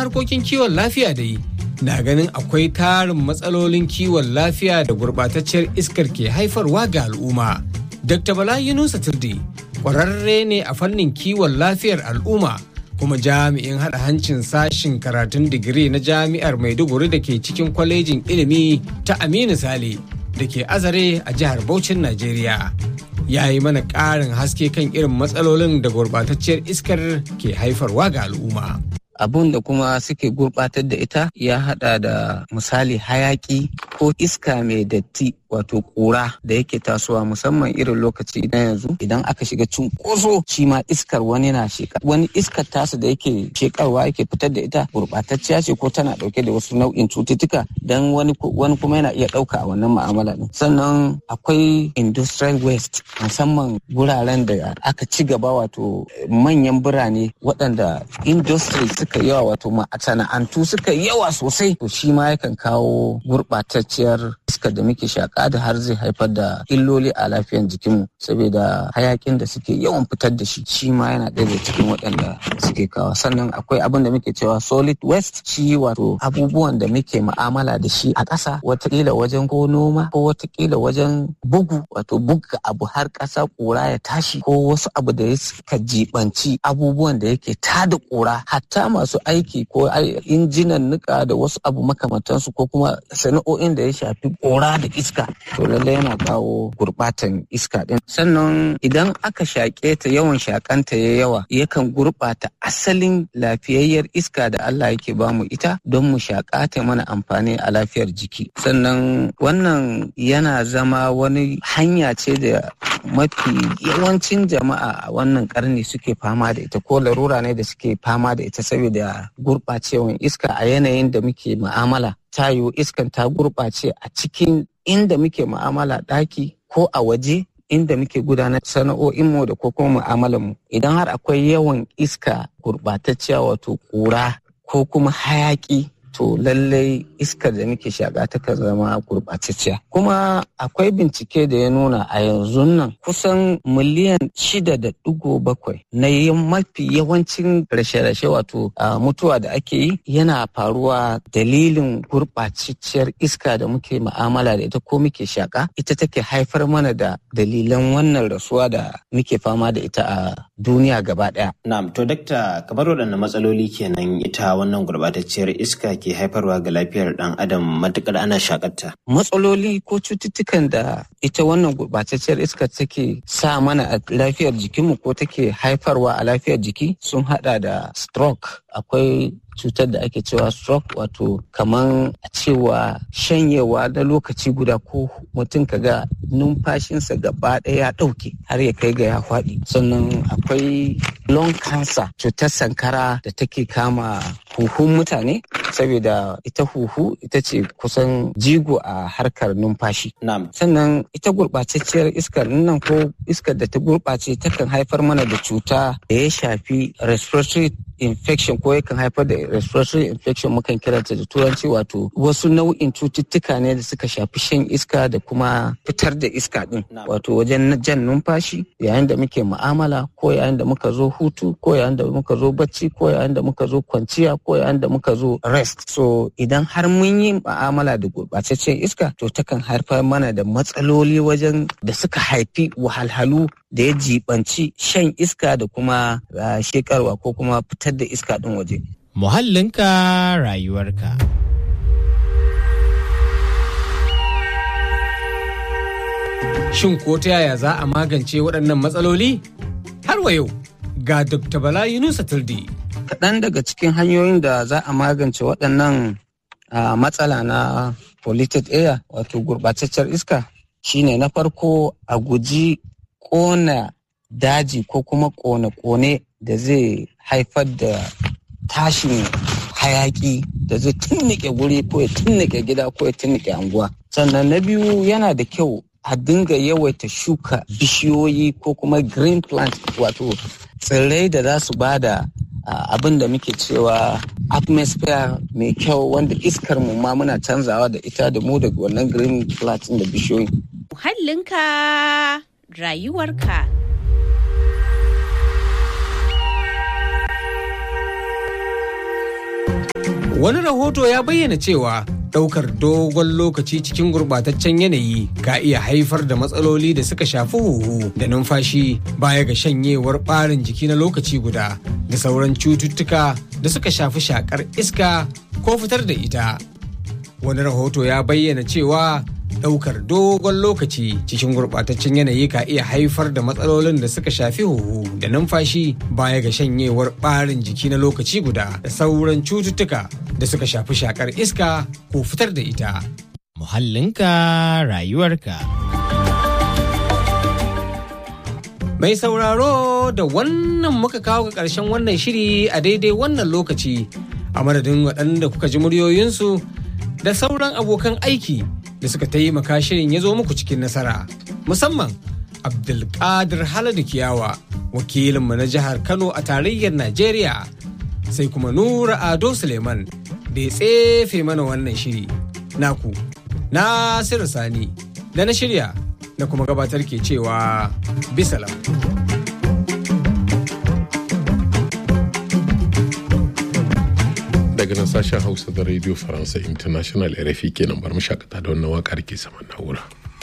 harkokin kiwon lafiya da yi na ganin akwai tarin matsalolin kiwon lafiya da gurɓatacciyar iskar ke haifarwa ga al'umma. Dr. Bala Yunusa Turdi ƙwararre ne a fannin kiwon lafiyar al'umma kuma jami'in haɗa hancin sashin karatun digiri na jami'ar Maiduguri da ke cikin kwalejin ilimi ta Aminu Sale da ke azare a jihar Bauchin Najeriya. Ya yi mana ƙarin haske kan irin matsalolin da gurɓatacciyar iskar ke haifarwa ga al'umma. abun da kuma suke gurɓatar da ita ya haɗa da misali hayaki ko iska mai datti wato ƙura da yake tasowa musamman irin lokaci na yanzu idan aka shiga cunkoso shi ma iskar wani na sheka wani iskar tasa da yake shekarwa yake fitar da ita gurɓatacciya ce ko tana ɗauke da wasu nau'in cututtuka dan wani wani kuma yana iya ɗauka a wannan mu'amala ɗin sannan akwai industrial waste musamman guraren da aka ci gaba wato manyan birane waɗanda industry suka yawa wato masana'antu suka yawa sosai to shi ma yakan kawo gurɓatacciyar iskar da muke shaƙa da har zai haifar da illoli a lafiyar jikinmu saboda hayakin da suke yawan fitar da shi shi ma yana ɗaya da cikin waɗanda suke kawo sannan akwai abin da muke cewa solid waste shi wato abubuwan da muke ma'amala da shi a ƙasa watakila wajen ko noma ko watakila wajen bugu wato buga abu har ƙasa ƙura ya tashi ko wasu abu da ya suka jibanci abubuwan da yake tada ƙura hatta masu aiki ko injinan nika da wasu abu makamantansu ko kuma sana'o'in da ya shafi ƙura da iska to lallai yana kawo gurɓatan iska ɗin sannan idan aka shaƙe ta yawan shaƙanta ya yawa yakan gurɓata asalin lafiyayyar iska da Allah yake bamu ita don mu shaƙa ta mana amfani a lafiyar jiki sannan wannan yana zama wani hanya ce da mafi yawancin jama'a a wannan ƙarni suke fama da ita ko larura ne da suke fama da ita saboda gurɓacewan iska a yanayin da muke mu'amala ta yiwu iskan ta gurɓace a cikin inda muke mu'amala ɗaki ko a waje inda muke gudanar sana'o'inmu da ko kuma mu'amalanmu idan har akwai yawan iska gurɓatacciya wato ƙura ko kuma hayaƙi to lallai iskar da muke shaƙa takan zama gurɓatacciya kuma akwai bincike da ya nuna a yanzu nan kusan miliyan shida da ɗigo bakwai na mafi yawancin rashe-rashe wato mutuwa da ake yi yana faruwa dalilin gurɓatacciyar iska da muke ma'amala da ita ko muke shaƙa ita take haifar mana da dalilan wannan rasuwa da muke fama da ita a duniya gaba ɗaya. Na'am to dakta kamar waɗanne matsaloli kenan ita wannan gurɓatacciyar iska ke haifarwa ga lafiyar ɗan adam matukar ana shakarta. Matsaloli ko cututtukan da ita wannan gurɓatacciyar iska take sa mana a lafiyar jikinmu ko take haifarwa a lafiyar jiki sun haɗa da stroke akwai cutar da ake cewa stroke wato kaman a cewa shanyewa na lokaci guda ko mutum kaga numfashinsa gaba ɗaya ya ɗauke har ya kai ga ya faɗi sannan akwai lung cancer cutar sankara da take kama huhun mutane saboda ita huhu ita ce kusan jigo a harkar numfashi sannan ita gurɓatacciyar iskar nan ko iskar da ta gurɓace takan haifar mana da cuta da ya shafi respiratory infection ko yakan haifar da respiratory infection mukan kiranta da turanci wato wasu nau'in cututtuka ne da suka shafi shan iska da kuma fitar da iska din wato wajen jan numfashi yayin da muke mu'amala ko yayin da muka zo hutu ko yayin da muka zo bacci ko yayin da muka zo kwanciya ko yayin da muka zo rest so idan har mun yi mu'amala da gurɓataccen iska to takan haifar mana da matsaloli wajen da suka haifi wahalhalu da ya jibanci shan iska da kuma shekarwa ko kuma fitar da iska ɗin waje. Muhallinka rayuwarka. Shin ko ta yaya za a magance waɗannan matsaloli? Har wa yau ga Dr. Bala Yunusa Turdi. Kaɗan daga cikin hanyoyin da za a magance waɗannan matsala na polluted air wato gurɓataccen iska shine na farko a guji ƙona daji ko kuma ƙone-ƙone da zai haifar da tashin hayaki da zai tunnike guri ko ya tunnike gida ko ya tunnike anguwa. Sannan na biyu yana da kyau a dinga yawaita shuka bishiyoyi ko kuma green plant wato tsirrai da za su ba da abin da muke cewa atmosphere mai kyau wanda iskar mu ma muna canzawa da ita da mu da wannan green plant da bishiyoyi. Muhallinka rayuwarka. Wani rahoto ya bayyana cewa ɗaukar dogon lokaci cikin gurɓataccen yanayi ka iya haifar da matsaloli da suka shafi huhu da numfashi baya ga shanyewar ɓarin jiki na lokaci guda da sauran cututtuka da suka shafi shakar iska ko fitar da ita. Wani rahoto ya bayyana cewa ɗaukar dogon lokaci cikin gurɓataccen yanayi ka iya haifar da matsalolin da suka shafi huhu da numfashi baya ga shanyewar ɓarin jiki na lokaci guda da sauran cututtuka da suka shafi shakar iska ko fitar da ita. Muhallinka rayuwarka. Mai sauraro da wannan muka kawo ga ƙarshen wannan shiri a daidai wannan lokaci a madadin waɗanda kuka ji muryoyinsu da sauran abokan aiki da suka taimaka shirin ya zo muku cikin nasara musamman abdulkadir haladu kiyawa wakilinmu na jihar kano a tarayyar najeriya sai kuma nura ado suleiman da ya tsefe mana wannan shiri naku nasiru sani da na shirya na kuma gabatar ke cewa bisalam daga nan sashen hausa da radio faransa international rfi kenan bar mu shakata da wannan wakar ke saman na'ura.